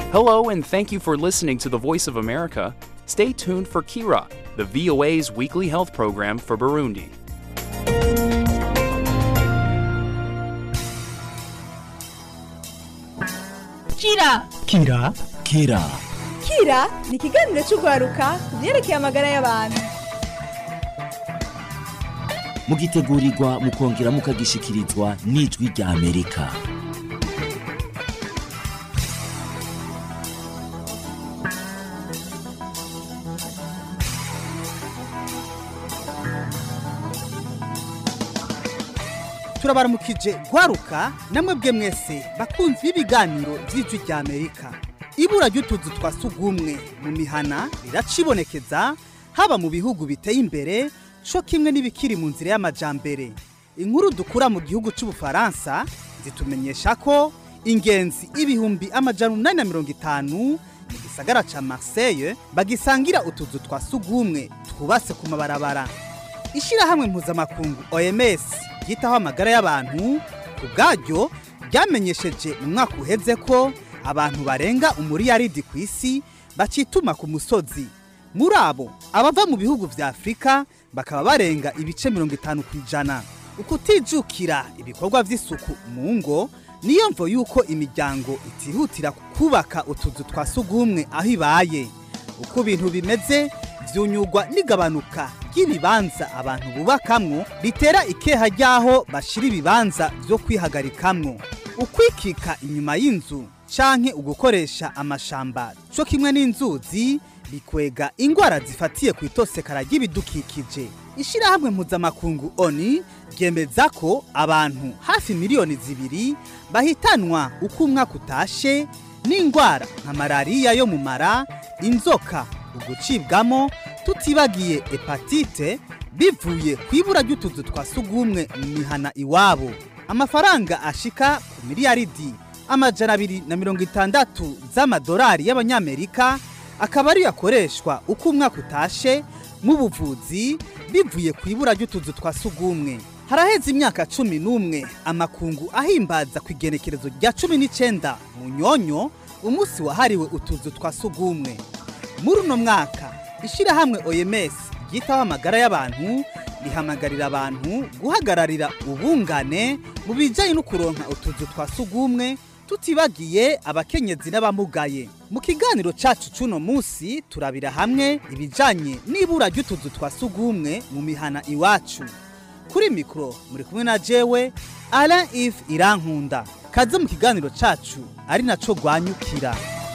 Hello, and thank you for listening to the Voice of America. Stay tuned for Kira, the VOA's weekly health program for Burundi. Kira Kira Kira Kira ni ikiganiro cy'urwaruka ku byerekeye amagara y'abantu mugitegurirwa mukongera mukagishikirizwa n'ijwi rya Amerika turabaramukije gwaruka namwe bwe mwese bakunzi b'ibiganiro by'ijwi rya amerika ibura ry'utuzu twa sugumwe mu mihana riracibonekeza haba mu bihugu biteye imbere co kimwe n'ibikiri mu nzira y'amajambere inkuru dukura mu gihugu c'ubufaransa zitumenyesha ko ingenzi ibihumbi amajana umunani na mirongo itanu mu gisagara ca marseille bagisangira utuzu twa sugumwe twubatse ku mabarabara ishirahamwe mpuzamakungu oms ryitaho amagara y'abantu ku bwaryo ryamenyesheje mu mwaka uheze ko abantu barenga umuriyaridi ku isi bacituma ku musozi muri abo abava mu bihugu vya afurika bakaba barenga ibice mirongo itanu ku ijana ukutijukira ibikorwa vy'isuku mu ngo niyo mvo yuko imiryango itihutira kubaka utuzu twa sugumwe aho ibaye uko ibintu bimeze vyunyugwa n'igabanuka ry'ibibanza abantu bubakamwo ritera ikeha ry'aho bashira ibibanza vyo kwihagarikamwo ukwikika inyuma y'inzu canke ugukoresha amashamba co kimwe n'inzuzi bikwega ingwara zifatiye ku itosekara ry'ibidukikije ishirahamwe mpuzamakungu oni ryemeza ko abantu hafi miliyoni zibiri bahitanwa uko umwaka utashe n'ingwara nka malariya yo mu mara inzoka ugucibwamo tutibagiye hepatite bivuye ku ibura ry'utuzu twa sugumwe mu mihana iwabo amafaranga ashika ku miliyaridi amajana abiri na mirongo itandatu z'amadolari y'abanyamerika akaba ariyo akoreshwa uko umwaka utashe mu buvuzi bivuye ku ibura ry'utuzu twa sugumwe haraheze imyaka cumi n'umwe amakungu ahimbaza ku igenekerezo rya cumi n'icenda mu nyonyo umunsi wahariwe utuzu twa sugumwe muri uno mwaka ishirahamwe oms ryitaho amagara y'abantu rihamagarira abantu guhagararira ubungane mu bijyanye no kuronka utuzu twa sugumwe tutibagiye abakenyezi n'abamugaye mu kiganiro cacu c'uno munsi turabira hamwe ibijanye n'ibura ry'utuzu twa sugumwe mu mihana iwacu kuri mikoro muri kumwe na jewe alain if irankunda kaze mu kiganiro cacu ari naco rwanyukira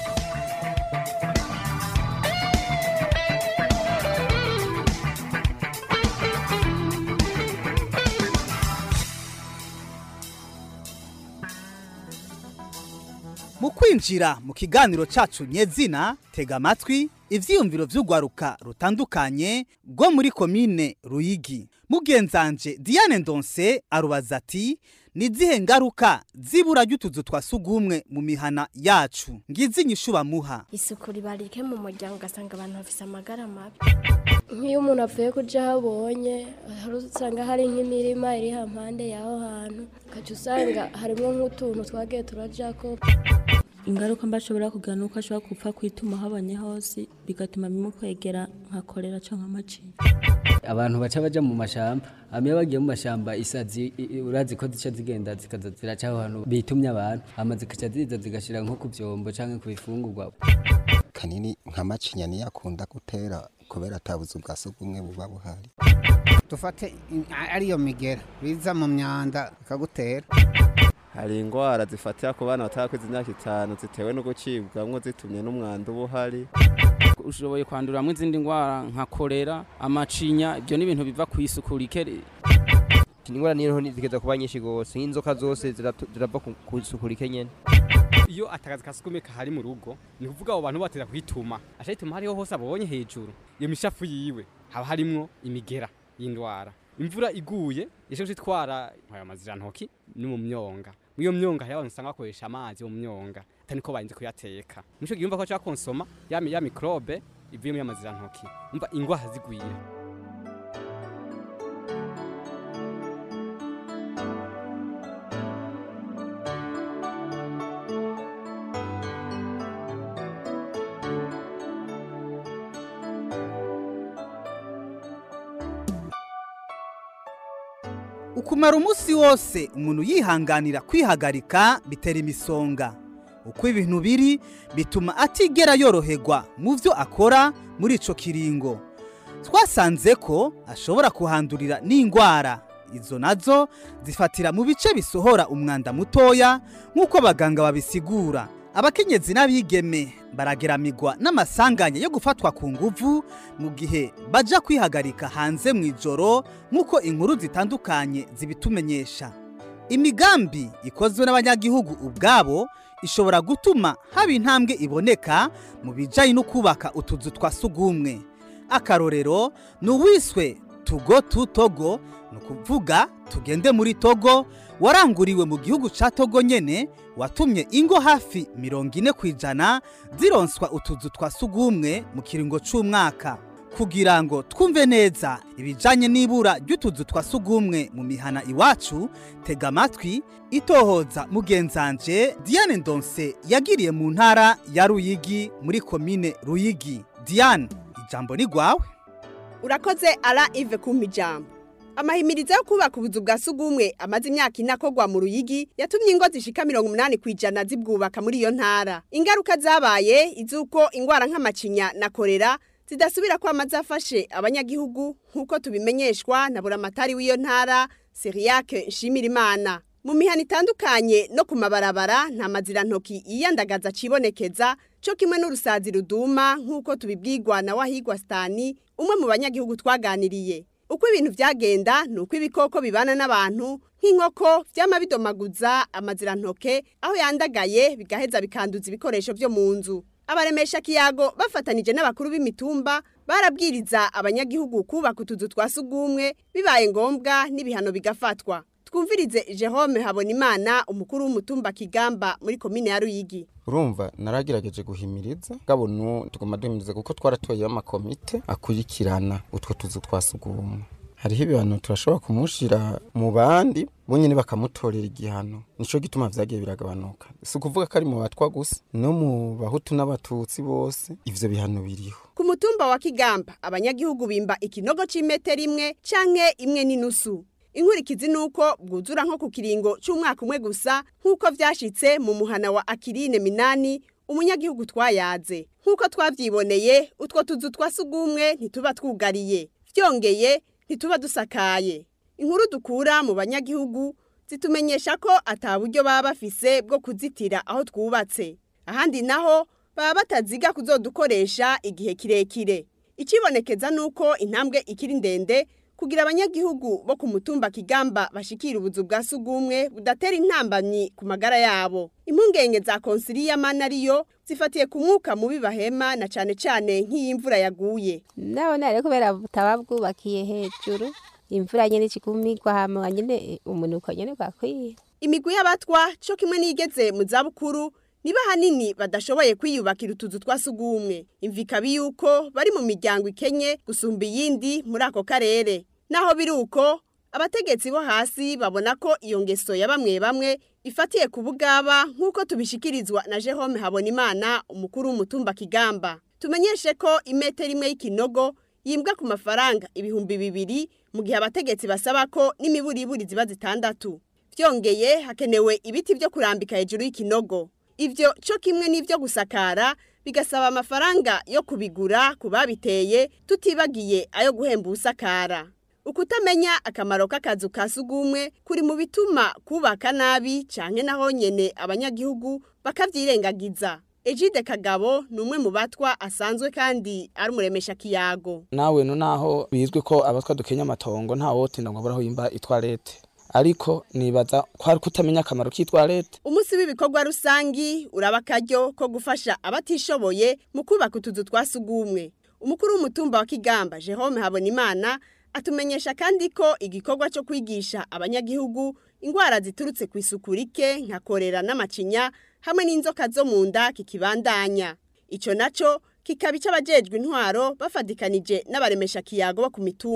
mu kwinjira mu kiganiro cacu nyezina tega amatwi ivyiyumviro vy'urwaruka rutandukanye rwo muri komine ruyigi mugenzanje diane ndonse arubaza ati ni zihe ngaruka zibura ry'utuzu twa sugumwe mu mihana yacu ngizi inyishu bamuha isuku riba rike mu muryango ugasanga abantu bafise amagara mabi nk'iyo umuntu avuye kuja aho abonye hari usanga hari nk'imirima iri hampande y'aho hantu ugaca usanga harimo nk'utuntu twagiye turajako ingaruka mba ashobora kugira nuko ashobora gupfa kwituma habonye hose bigatuma bimukwegera nka korera canke amacinya abantu baca baja mu mashamba hama bagiye mu mashamba isazi i- i- urazi ko zica zigenda zikaza ziraca aho hantu bitumye abantu hama zikaca ziza zigashira nko ku vyombo canke ku bifungurwa kanini nka macinya niyo akunda gutera kubera atabuze bwa sugumwe buba buhari dufate i- ariyo migera biza mu myanda ikagutera hari ingwara zifatira ku bana batarakuze imyaka itanu zitewe no gucibwamwo zitumye n'umwanda uba uhari ushoboye kwanduramwo izindi ndwara nka korera amacinya ibyo ni ibintu biva ku isuku rike ingwara niyo zigeza kuba nyinshi gose nk'inzoka zose ziratu- zirava ku- ku isuku rike nyene iyo atakazi kasukume kahari mu rugo ni kuvuga abo bantu batera kwituma aca yituma hariho hose abonye hejuru iyo mishafu yiwe haba harimwo imigera y'indwara imvura iguye yashoje itwara aya mazirantoki ni mu myonga muri iyo myonga hariho abantu usanga bakoresha amazi mu myonga atari ko barinze kuyateka nico gihe yumva ko aca konsoma ya mi- ya mikrobe ivuye muri amazirantoki umva ingwara zigwira ukumara umunsi wose umuntu yihanganira kwihagarika bitera imisonga uko ibintu biri bituma atigera yoroherwa mu byo akora muri ico kiringo twasanze ko ashobora kuhandurira n'indwara izo nazo zifatira mu bice bisohora umwanda mutoya nk'uko abaganga babisigura abakenyezi n'abigeme barageramigwa n'amasanganya yo gufatwa ku nguvu mu gihe baja kwihagarika hanze mu ijoro nk'uko inkuru zitandukanye zibitumenyesha imigambi ikozwe n'abanyagihugu ubwabo ishobora gutuma haba intambwe iboneka mu bijyanye no kubaka utuzu twa sugumwe akarorero ni uwiswe tugo tu togo ni ukuvuga tugende muri togo waranguriwe mu gihugu cya togo nyine watumye ingo hafi mirongo ine ku ijana zironswa utuzu twa sugumwe mu kiringo cy'umwaka kugira ngo twumve neza ibijyanye n'ibura ry'utuzu twa sugumwe mu mihana iwacu tega amatwi itohoza mugenzanje diane ndonse yagiriye mu ntara ya ruyigi muri komine ruyigi diane ijambo ni rwawe urakoze ara ive kumpa ijambo amahimirizo yo kubaka ubuzu bwa sugumwe amaze imyaka ine akorwa mu ruyigi yatumye ingo zishika mirongo umunani ku ijana zibwubaka muri iyo ntara ingaruka zabaye iz'uko indwara nk'amacinya na korera zidasubira kwama zafashe abanyagihugu nk'uko tubimenyeshwa na buramatari w'iyo ntara siriyake nshimirimana mu mihana itandukanye no ku mabarabara nta mazirantoki yiyandagaza acibonekeza cyo kimwe n'urusazi ruduma nk'uko tubibwirwa na wahigwa sitani umwe mu banyagihugu twaganiriye uko ibintu byagenda ni uko ibikoko bibana n'abantu nk'inkoko byama bidomaguza amazirantoke aho yandagaye bigaheza bikanduza ibikoresho byo mu nzu abaremesha kiyago bafatanije n'abakuru b'imitumba barabwiriza abanyagihugu kubaka utuzu twa sugumwe bibaye ngombwa n'ibihano bigafatwa twumvirize Jerome Habonimana umukuru w'umutumba Kigamba muri komine ya Ruyigi urumva naragerageje guhimiriza gabo nu tuguma duhimiriza kuko twaratoye amakomite akurikirana utwo tuzu twa sugumwe hariho ibihano turashobora kumushira mu bandi bonyine bakamutorera igihano nico gituma vyagiye biragabanuka si ukuvuga ko ari mu batwa gusa no mu bahutu n'abatutsi bose ivyo bihano biriho ku mutumba wa Kigamba abanyagihugu bimba ikinogo c'imetero imwe canke imwe n'inusu inkurikizi nuko bwuzura nko ku kiringo cy'umwaka umwe gusa nk'uko vyashitse mu muhana wa Akirine Minani umunyagihugu twayaze nk'uko twavyiboneye utwo tuzu twa sugumwe ntituba twugariye vyongeye ntituba dusakaye inkuru dukura mu banyagihugu zitumenyesha ko ata buryo baba bafise bwo kuzitira aho twubatse ahandi naho baba bataziga kuzodukoresha igihe kirekire ikibonekeza nuko intambwe ikiri ndende kugira abanyagihugu bo ku mutumba kigamba bashikira ubuzu bwa sugumwe budatera intambamyi ku magara yabo impungenge za konsiliya mana ariyo zifatiye ku mwuka mubi bahema na cane cane nk'iy'imvura yaguye ndabona rero kubera butaba bwubakiye hejuru imvura nyene ikigumigwa hama nyene umunuko nyene gwakwiye imigwi y'abatwa co kimwe n'igeze mu zabukuru niba hanini badashoboye kwiyubakira utuzu twa sugumwe imvikabi yuko bari mu miryango ikenye gusumba iyindi muri ako karere naho biri uko abategetsi bo hasi babona ko iyo ngeso ya bamwe bamwe ifatiye ku bugaba nk'uko tubishikirizwa na Jerome Habonimana umukuru w'umutumba Kigamba tumenyeshe ko imetero imwe y'ikinogo yimbwa ku mafaranga ibihumbi bibiri mu gihe abategetsi basaba ko n'imiburiburi ziba zitandatu vyongeye hakenewe ibiti byo kurambika hejuru y'ikinogo ivyo cyo kimwe n'ivyo gusakara bigasaba amafaranga yo kubigura ku babiteye tutibagiye ayo guhemba usakara ukutamenya akamaro k'akazu ka sugumwe kuri mu bituma kubaka nabi canke naho nyene abanyagihugu bakavyirengagiza Ejide Kagabo ni umwe mu batwa asanzwe kandi ari umuremesha kiyago nawe no naho bizwi ko abatwa dukenya amatongo nta wotinda ngo aburaho yimba itwarete ariko nibaza ko ari kutamenya akamaro k'itwarete umunsi w'ibikorwa rusangi uraba akaryo ko gufasha abatishoboye mu kubaka utuzu twa sugumwe umukuru w'umutumba wa kigamba Jerome Habonimana atumenyesha kandi ko igikorwa cyo kwigisha abanyagihugu indwara ziturutse ku isuku rike nka korera n'amacinya hamwe n'inzoka zo mu nda kikibandanya icyo nacyo kikaba icy'abajejwe intwaro bafatikanije n'abaremesha kiyago bo ku mitumba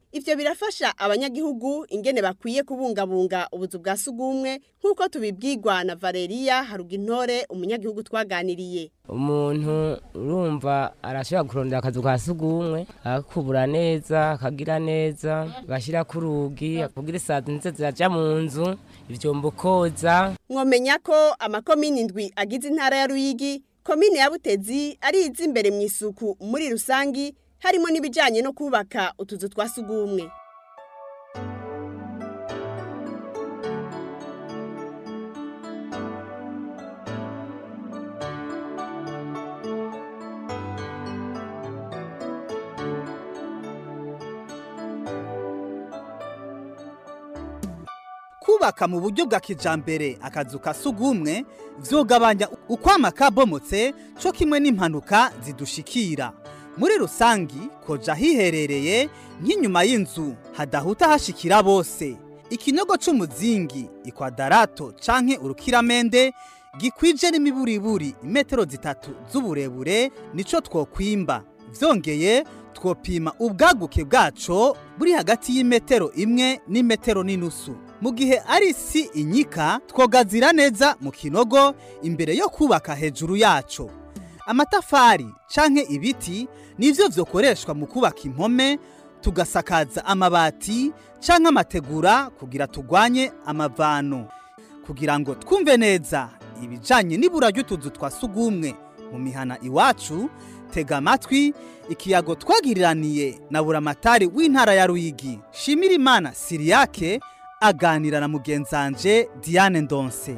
ivyo birafasha abanyagihugu ingene bakwiye kubungabunga ubuzu bwa sugumwe nk'uko tubibwirwa na Valeria Harugintore umunyagihugu twaganiriye umuntu urumva arashobora kurondera akazu ka sugumwe akakubura neza akagira neza agashyira ku rugi kugira isazi ndetse ziraja mu nzu ivyombo koza mwomenya ko amakomini indwi agize intara ya Ruyigi komine ya Butezi ari izi imbere mu isuku muri rusangi harimo n'ibijanye no kubaka utuzu twa sugumwe kubaka mu buryo bwa kijambere akazu ka sugumwe vyogabanya ukwama kabomotse co kimwe n'impanuka zidushikira muri rusangi koja hiherereye nk'inyuma y'inzu hadahuta hashikira bose ikinogo c'umuzingi ikwadarato canke urukiramende gikwije n'imiburiburi imetero zitatu z'uburebure nico twokwimba vyongeye twopima ubwaguke bwaco buri hagati y'imetero imwe n'imetero n'inusu mu gihe ari isi inyika twogazira neza mu kinogo imbere yo kubaka hejuru yaco amatafari canke ibiti nivyo vyokoreshwa mu kubaka impome tugasakaza amabati canke amategura kugira tugwanye amavano kugira ngo twumve neza ibijanye n'ibura ry'utuzu twa sugumwe mu mihana iwacu tega amatwi ikiyago twagiriraniye na buramatari w'intara ya Ruyigi Shimirimana Siriyake aganira na mugenzanje Diane Ndonse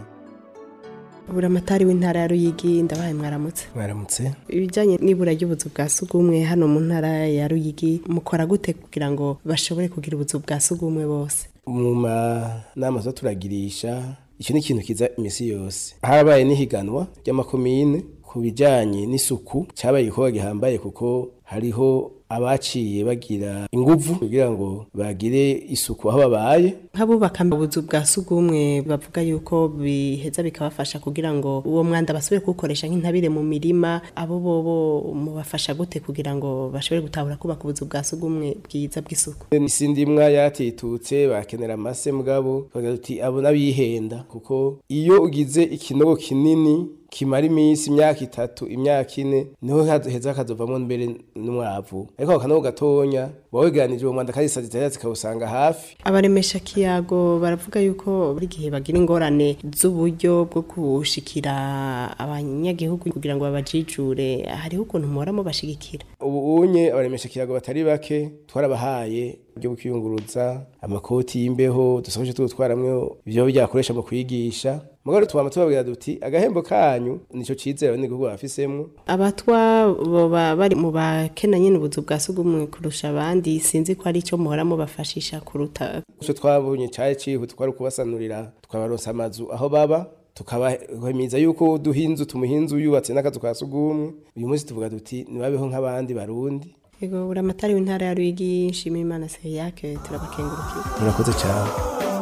buramatari w'intara ya Ruyigi ndabaye mwaramutse mwaramutse ibijyanye n'ibura ry'ubuzu bwa sugumwe hano mu ntara ya Ruyigi mukora gute kugira ngo bashobore kugira ubuzu bwa sugumwe bose mu manama zo turagirisha icyo ni ikintu kiza imisi yose harabaye n'ihiganwa ry'amakomine ku bijyanye n'isuku cyabaye igikorwa gihambaye kuko hariho abaciye bagira inguvu kugira ngo bagire isuku aho babaye nk'abubaka ubuzu bwa sugumwe bavuga yuko biheza bikabafasha kugira ngo uwo mwanda basubire kuwukoresha nk'intabire mu mirima abo bobo mubafasha gute kugira ngo bashobore gutahura kubaka ubuzu bwa sugumwe bwiza bw'isuku isi ndimwa yatitutse bakenera amase mugabo bagira uti abo n'abihenda kuko iyo ugize ikinogo kinini kimara iminsi imyaka itatu imyaka ine niho heza hakazovamo mbere n'umwavu ariko ako kanogo gatonya wawegeranije uwo mwanda kandi isazi zitari zikawusanga hafi abaremesha kiyago baravuga yuko buri gihe bagira ingorane z'uburyo bwo kushikira abanyagihugu kugira ngo babajijure hariho ukuntu muhora mubashigikira ubu unye abaremesha kiyago batari bake twarabahaye uburyo bwo kwiyunguruza amakoti y'imbeho dusohoje tugutwaramwo ibyo byakoresha mu kwigisha mugabo tubama tubabwira duti agahembo kanyu nico cizera n'igihugu bafisemwo abatwa boba bari mu bakenanye n'ubuzu bwa sugumwe kurusha abandi sinzi ko ari cyo muhora mubafashisha kuruta ico twabonye cyaje cihuta twari kubasanurira twabaronsa amazu aho baba tukabahemiza yuko duhinzu tumuhinzu yubatse n'akazu ka sugumwe uyu munsi tuvuga duti nibabeho nk'abandi barundi yego buramatari w'intara ya Ruyigi nshimira Imana Seriyake turabakengurukiye murakoze cyane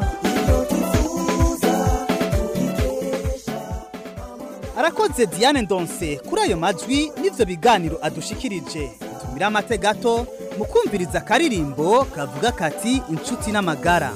arakoze Diane Ndonse kuri ayo majwi n'ivyo biganiro adushikirije tumira amate gato mu kumviriza akaririmbo kavuga kati inshuti n'amagara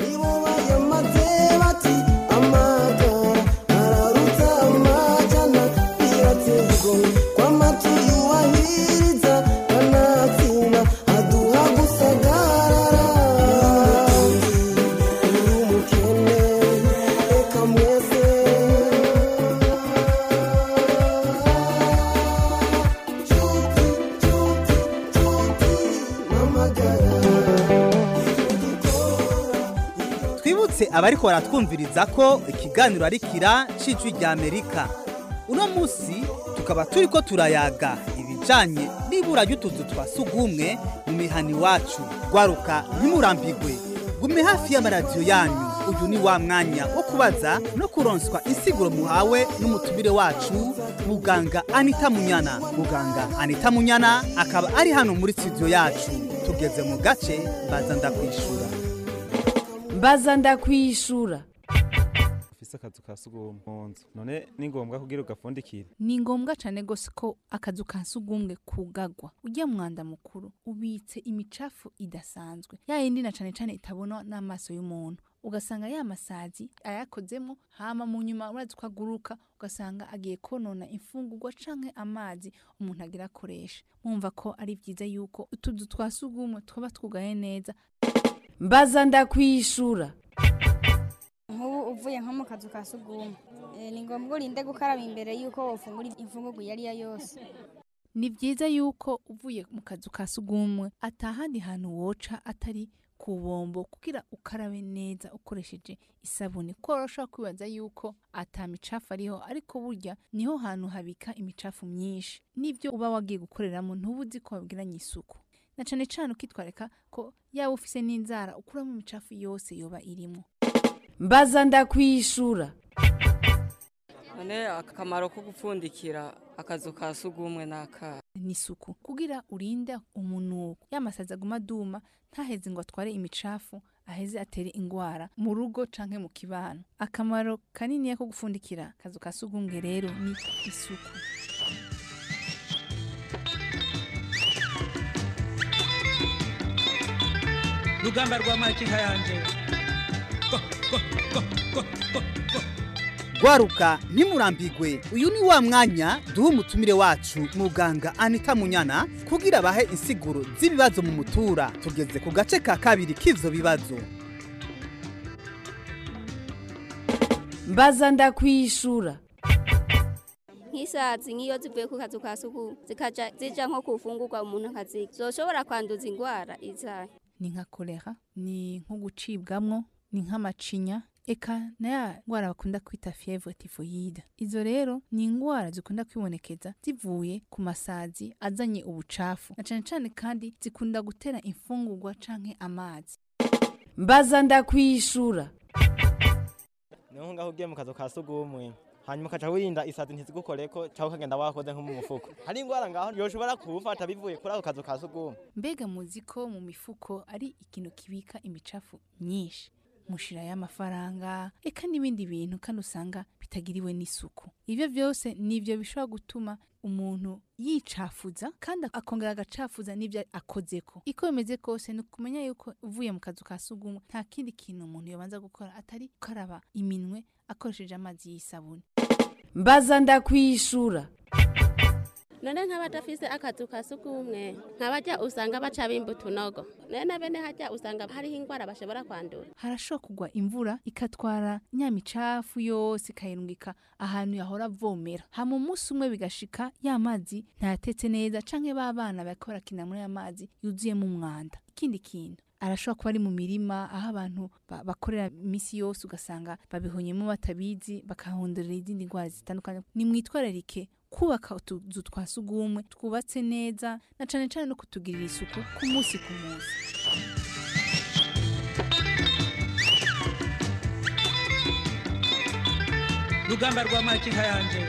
twibutse abariko baratwumviriza ko ikiganiro ari kira c'ijwi rya amerika uno musi tukaba turiko turayaga ibijanye n'ibura ry'utuzu twa sugumwe mu mihana iwacu gwaruka ntimurambigwe gume hafi y'amaradiyo yanyu uyu ni wa mwanya wo kubaza no kuronswa insiguro muhawe n'umutumire wacu muganga anita munyana muganga anita munyana akaba ari hano muri studio yacu tugeze mu gace baza ndakwishura mbaza ndakwishura ufise akazu ka sugumwe mu nzu none ni ngombwa kugira ugafundikire ni ngombwa cyane rwose ko akazu ka sugumwe kugagwa ujya mwanda mukuru ubitse imicafu idasanzwe ya yindi na cyane cyane itabonwa n'amaso y'umuntu ugasanga ya masazi ayakozemo hama mu nyuma urazi ko aguruka ugasanga agiye konona imfungurwa canke amazi umuntu agira akoresha mwumva ko ari byiza yuko utuzu twa sugumwe twaba twugaye neza mbaza ndakwishura nk'ubu uvuye nko mu kazu ka sugumwe eh, ni ngombwa urinde gukaraba imbere y'uko wofungura imfungurwa iyo ari yo yose ni byiza yuko uvuye mu kazu ka sugumwe atahandi hantu woca atari ku bombo kugira ukarabe neza ukoresheje isabune kuko urashobora kwibaza yuko ata micafu ariho ariko burya niho hantu habika imicafu myinshi n'ibyo uba wagiye gukoreramo ntuba uzi ko wabwiranye isuku na cane cane ukitwareka ko yaba ufise n'inzara ukuramo imicafu yose yoba irimo mbaza ndakwishura none akamaro ko gupfundikira akazu ka sugumwe n'aka n'isuku kugira urinde umunuko yamasazi aguma aduma ntaheze ngo atware imicafu aheze atere ingwara mu rugo canke mu kibano akamaro kanini ko gupfundikira akazu ka sugumwe rero ni isuku rugamba rwa makinka yanje gwaruka ntimurambigwe uyu ni wa mwanya duha umutumire wacu muganga anita munyana kugira abahe insiguro z'ibibazo mu mutura tugeze ku gace ka kabiri k'ivyo bibazo mbaza ndakwishura nk'isazi nk'iyo zivuye ku kazu ka sugumwe zikaja zija nko kufungurwa umuntu akaziga zoshobora kwanduza ingwara izahe ni nka kolera ni nko gucibwamwo ni nk'amacinya eka na ya ngwara bakunda kwita fievre typhoide izo rero ni ingwara zikunda kwibonekeza zivuye ku masazi azanye ubucafu na cane cane kandi zikunda gutera imfungurwa canke amazi mbaza ndakwishura niho ngaho ugiye mu kazu ka sugumwe hanyuma ukaca wirinda isazi ntizigukoreko cyangwa ukagenda wakoze nko mu mufuko hari ingwara ngaho yoshobora kuwufata bivuye kuri ako kazu ka sugumwe mbega muzi ko mu mifuko ari ikintu kibika imicafu myinshi mushira y'amafaranga eka n'ibindi bintu kandi usanga bitagiriwe n'isuku ibyo byose nibyo bishobora gutuma umuntu yicafuza kandi akongera agacafuza n'ibyo akozeko iko bimeze kose ni ukumenya yuko uvuye mu kazu ka sugumwe nta kindi kintu umuntu yobanza gukora atari gukaraba iminwe akoresheje amazi y'isabune mbaza ndakwishura none nk'abadafise akazu ka sugumwe nk'abajya usanga baca bimba utunogo none na bene hajya usanga hariho ingwara bashobora kwandura harashobora kugwa imvura ikatwara nyamicafu yose ikayirungika ahantu yahora avomera hama umunsi umwe bigashika ya mazi ntayatetse neza canke ba bana bariko barakina muri ya mazi yuzuyemo umwanda ikindi kintu arashobora kuba ari mu mirima aho abantu ba- bakorera iminsi yose ugasanga babihonyemo batabizi bakahondorera izindi ndwara zitandukanye nimwitwararike kubaka utuzu twa sugumwe twubatse neza na cane cane no kutugirira isuku ku munsi ku munsi rugamba rwa makinka yanje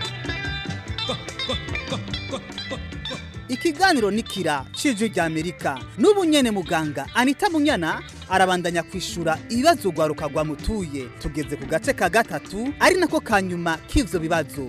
ikiganiro nikira cijwi rya amerika n'ubu nyene muganga anita munyana arabandanya kwishura ibibazo gwaruka rwamutuye tugeze ku gace ka gatatu ari nako ka nyuma k'ivyo bibazo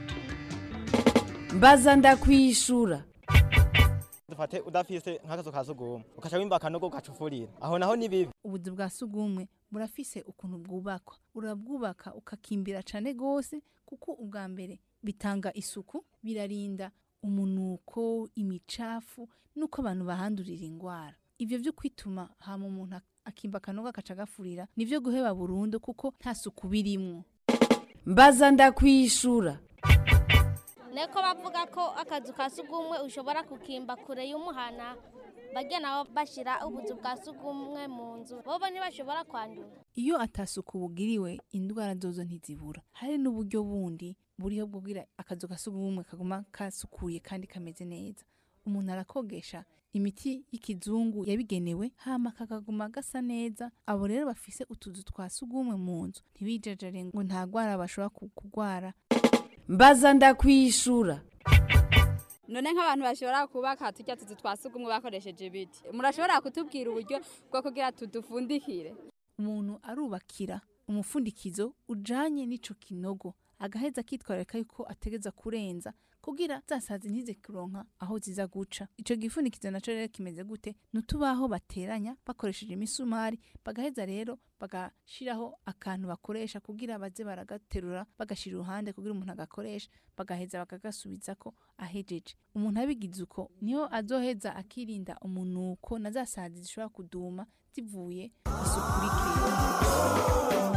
mbaza ndakwishura dufate udafise nk'akazu ka sugumwe ukaca wimba akanogo ugacufurira aho naho ni bibi ubuzu bwa sugumwe burafise ukuntu bwubakwa urabwubaka ukakimbira cane gose kuko ubwa mbere bitanga isuku birarinda umunuko imicafu nuko abantu bahandurira ingwara ivyo vyo kwituma hama umuntu ak- akimba akanogo akaca agafurira nivyo guheba burundu kuko nta suku birimwo mbaza ndakwishura neko bavuga ko akazu ka sugumwe ushobora kukimba kure y'umuhana bajya nabo bashira ubuzu bwa sugumwe mu nzu bobo ntibashobora kwandura iyo atasuku bugiriwe indwara zozo ntizibura hari n'uburyo bundi buriho bwugira akazu ka sugumwe kaguma kasukuye kandi kameze neza umuntu arakogesha imiti y'ikizungu yabigenewe hama kakaguma gasa neza abo rero bafise utuzu twa sugumwe mu nzu ntibijajare ngo nta gwara bashobora ku- kugwara mbaza ndakwishura none nk'abantu bashobora kubaka tujya tuzu twa sugumwe bakoresheje ibiti murashobora kutubwira uburyo bwo kugira tudufundikire umuntu arubakira umufundikizo ujanye n'ico kinogo agaheza akitwararika yuko ategeza kurenza kugira zasazi ntize kuronka aho ziza guca ico gifunikizo naco rero kimeze gute nutubaho bateranya bakoresheje imisumari bagaheza rero bagashiraho akantu bakoresha kugira baze baragaterura bagashira iruhande kugira umuntu agakoresha bagaheza bakagasubizako ahejeje umuntu abigize uko niho azoheza akirinda umunuko na za sazi zishobora kuduma zivuye isuku rikeya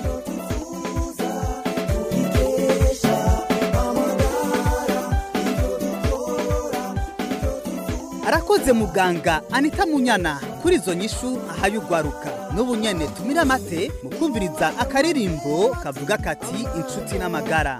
arakoze muganga anita munyana kuri izo nyishu ahaye ugwaruka n'ubu nyene tumira amate mu kumviriza akaririmbo kavuga kati inshuti n'amagara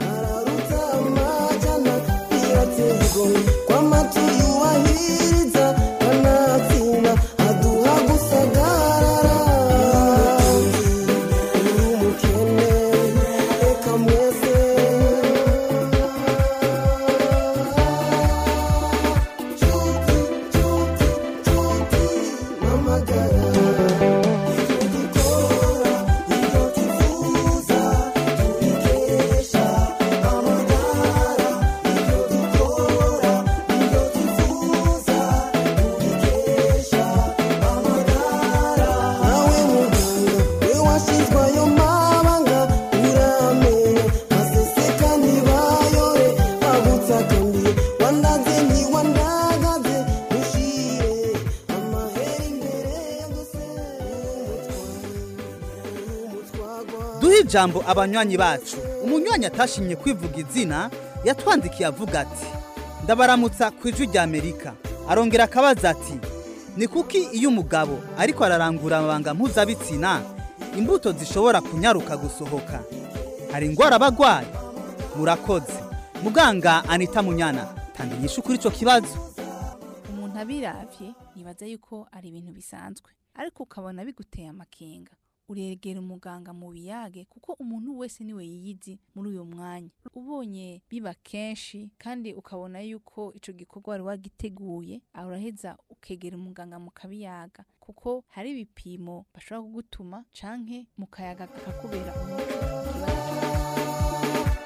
duhe ijambo abanywanyi bacu umunywanyi atashimye kwivuga izina yatwandikiye avuga ati ndabaramutsa ku ijwi rya amerika arongera akabaza ati ni kuki iyo umugabo ariko ararangura amabanga mpuzabitsina imbuto zishobora kunyaruka gusohoka hari indwara aba arwaye murakoze muganga anita munyana tanga inyishu kuri icyo kibazo umuntu abiravye yibaza yuko ari ibintu bisanzwe ariko ukabona biguteye amakenga uregera umuganga mu biyage kuko umuntu wese niwe yiyizi muri uyu mwanya ubonye biba kenshi kandi ukabona yuko ico gikorwa wari wagiteguye uraheza ukegera umuganga mu kabiyaga kuko hari ibipimo bashobora kugutuma canke mu kayaga kakakubera umuco ku kibazo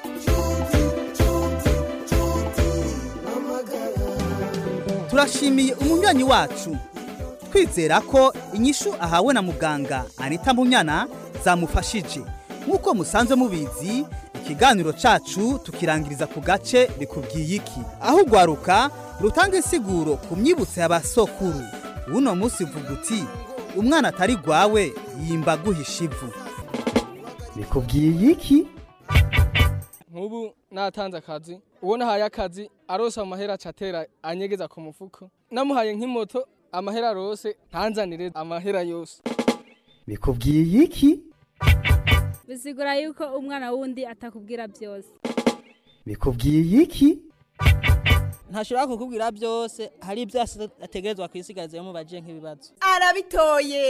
turashimiye umunywanyi wacu twizera ko inyishu ahawe na muganga anita munyana zamufashije nk'uko musanzwe mubizi ikiganiro cacu tukirangiriza ku gace bikubwiye iki aho ugwaruka rutanga insiguro ku myibutso y'abasokuru uno munsi uvuga uti umwana atari gwawe yimba guhisha ivu bikubwiye iki nk'ubu natanze akazi uwo nahaye akazi arosa amahera acatera anyegeza ku mufuko namuhaye nk'imoto amahera rose ntanzanire amahera yose bikubwiye iki bisigura yuko umwana wundi atakubwira byose bikubwiye iki ntashobora kukubwira byose hari ibyo ategerezwa kwisigaza iyo mubaje nk'ibibazo arabitoye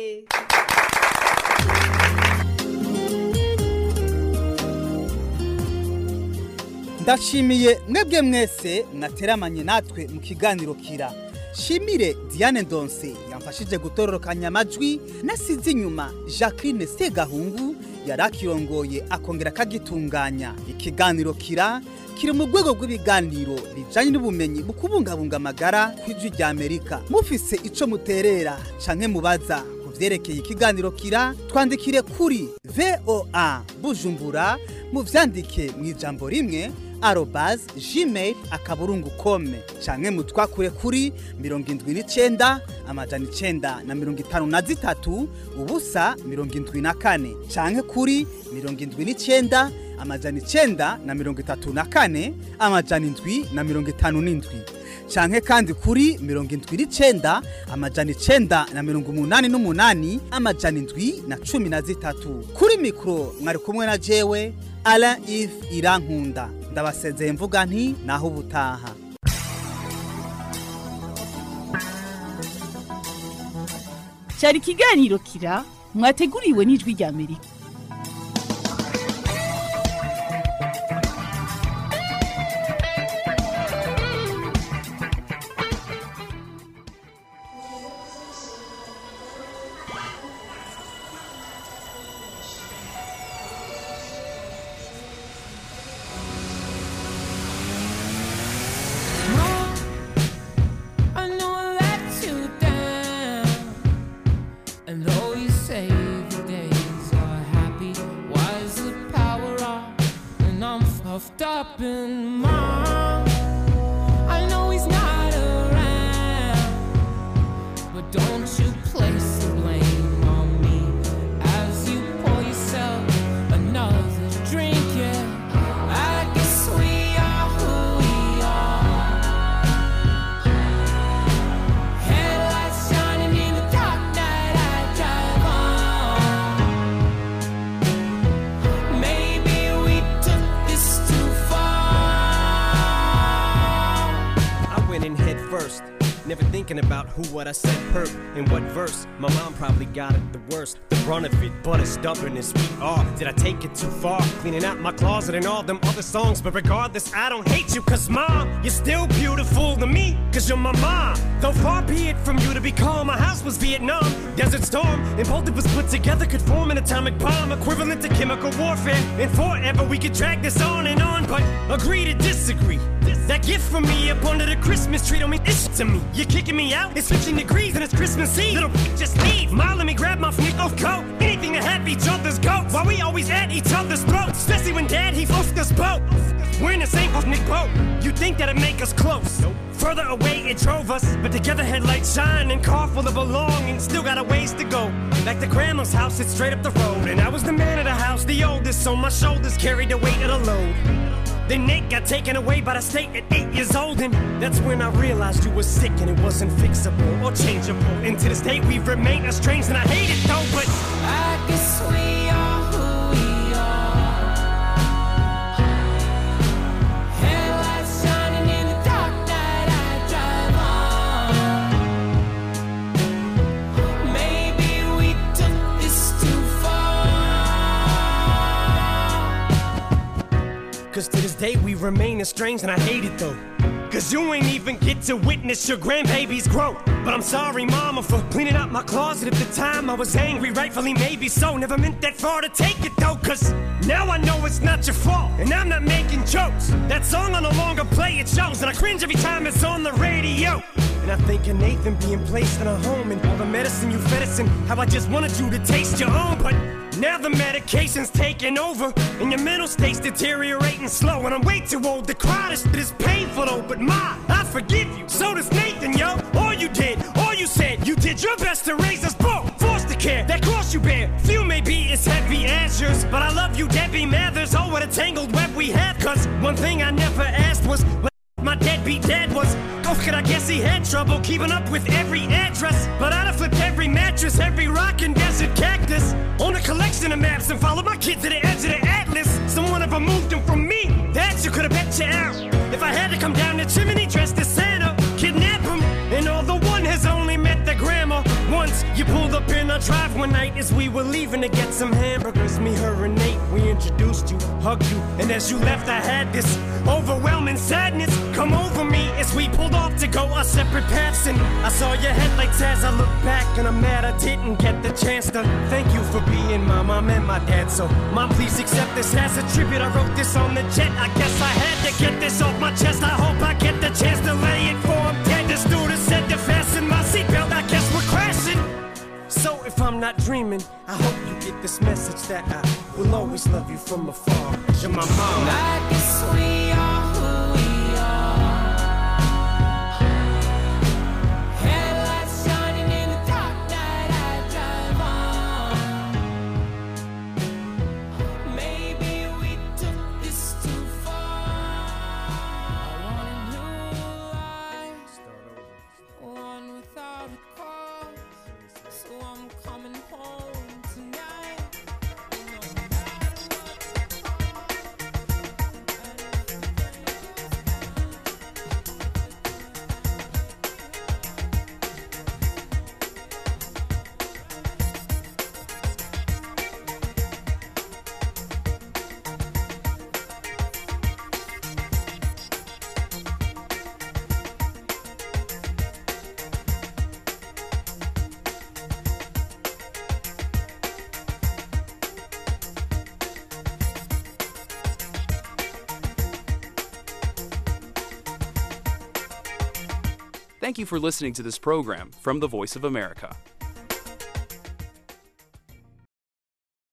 ndashimiye mwebwe mwese mwateramanye natwe mu kiganiro kira shimire diane ndonse yamfashije gutororokanya amajwi nasize inyuma jacqueline segahungu yari akirongoye akongera akagitunganya ikiganiro kira kiri mu rwego rw'ibiganiro bijyanye n'ubumenyi mu kubungabunga amagara ku ijwi rya amerika mufise icyo muterera canke mubaza ku byerekeye ikiganiro kira twandikire kuri voa bujumbura muvyandike mu ijambo rimwe arobase gmail akaburungu kome canke mutwakure kuri mirongo indwi n'icenda amajana icenda na mirongo itanu na zitatu ubusa mirongo indwi na kane canke kuri mirongo indwi n'icenda amajana icenda na mirongo itatu na kane amajana indwi na mirongo itanu n'indwi canke kandi kuri mirongo indwi n'icenda amajana icenda na mirongo umunani n'umunani amajana indwi na cumi na zitatu kuri mikoro mwari kumwe na jewe Alain Yves Irankunda ndabasezeye mvuga nti naho ubutaha cyari ikiganiro kira mwateguriwe n'ijwi rya amerika puffed up in mom. I know he's not around, but don't you place the blame on me as you pour yourself another drink. Yeah, I guess we are who we are. Headlights shining in the dark night. I drive on. Maybe we took this too far. I went in head first, never thinking about who what I said hurt in what verse. My mom probably got it the worst, the brunt of it, but as stubborn as we are. Did I take it too far? Cleaning out my closet and all them other songs, but regardless, I don't hate you, cause mom, you're still beautiful to me, cause you're my mom. Though far be it from you to be calm, my house was Vietnam, Desert Storm, and both of us put together could form an atomic bomb equivalent to chemical warfare. And forever we could drag this on and on, but agree to disagree. That gift from me up under the Christmas tree don't mean ish to me. You're kicking me out? It's 15 degrees and it's Christmas Eve. Little just leave. Ma, let me grab my Snicko coat. Anything to have each other's goats. While we always at each other's throats. Especially when dad, he floats us boat. We're in the same ethnic boat. You think that'd make us close. Further away it drove us, but together headlights shine and car full of belonging. Still got a ways to go. Back to grandma's house, it's straight up the road. And I was the man of the house, the oldest, so my shoulders carried the weight of the load. Then Nate got taken away by the state at eight years old, and that's when I realized you were sick and it wasn't fixable or changeable. And to this day, we remain estranged, and I hate it though, but I guess we are who we are. Headlights shining in the dark night. I drive on. Maybe we took this too far. Cause to this day we remain estranged and I hate it though. Cause you ain't even get to witness your grandbaby's growth. But I'm sorry, mama, for cleaning out my closet at the time. I was angry, rightfully, maybe so. Never meant that far to take it though. Cause now I know it's not your fault. And I'm not making jokes. That song I no longer play, it shows. And I cringe every time it's on the radio. And I think of Nathan being placed in a home and all the medicine you fed us and how I just wanted you to taste your own. But now the medication's taking over and your mental state's deteriorating slow. And I'm way too old to cry. This shit is painful though. But ma, I forgive you. So does Nathan, yo. All you did, all you said, you did your best to raise us both. Forced to care, that cross you bear. Few may be as heavy as yours, but I love you, Debbie Mathers. Oh, what a tangled web we have. Cause one thing I never asked was. what My deadbeat dad was. Oh, could I guess he had trouble keeping up with every address? But I'd have flipped every mattress, every rock and desert cactus. On a collection of maps and followed my kid to the edge of the atlas. Someone ever moved them from me. That you could have bet you out. If I had to come down the chimney dressed as Santa, kidnap him. And although one has only met the grandma once, you pulled up in our drive one night as we were leaving to get some hamburgers. Me, her, and Nate, we introduced you, hugged you, and as you left, I had this overwhelming sadness come over me as we pulled off to go our separate paths. And I saw your headlights as I looked back, and I'm mad I didn't get the chance to thank you for being my mom and my dad. So, mom, please accept this as a tribute. I wrote this on the jet. I guess I had to get this off my chest. I hope I get the chance to lay it for him dead. The stewardess said to fasten my seatbelt. I guess we're crashing. So if I'm not dreaming, I hope you get this message that I will always love you from afar. You're my mom. I guess we are who we are. Headlights shining in the dark night. I drive on. Maybe we took this too far. I want a new life, one without a cause. So I'm coming home tonight. Thank you for listening to this program from the Voice of America.